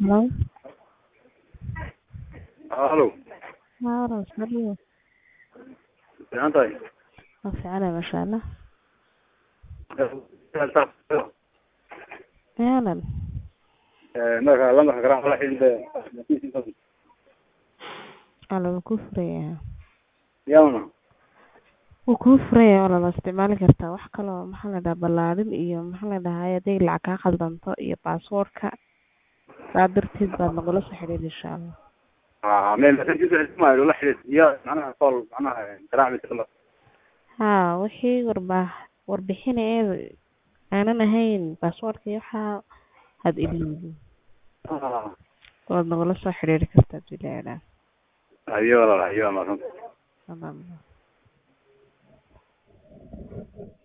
Hello? Halo, Haa walaal ismariyo. fiican tahay? Waa fiicanahay masha Allah. Yaa walaal. marka lambarka garan wala xidhiidha Walaal wuu kuu furayaa. yawna Wuu kuu furayaa walaal waa isticmaali kartaa wax kale oo maxaa la dhahaa ballaarin iyo maxaa la dhahaa haday lacag kaa khaldanto iyo password-ka saa darteed baad nagula soo xiriiri insha Allah. ah meel mesajkiisa ismaayo la xidhiidh iyo macnaha call macnaha garaac bis Haa wixii warbaax warbixin ee aanan ahayn password-ka iyo waxaa had ilowdo ah waad nagula soo xiriiri kartaa hadii la yiraahdo. ayo walaal ayo maasanta Salaam.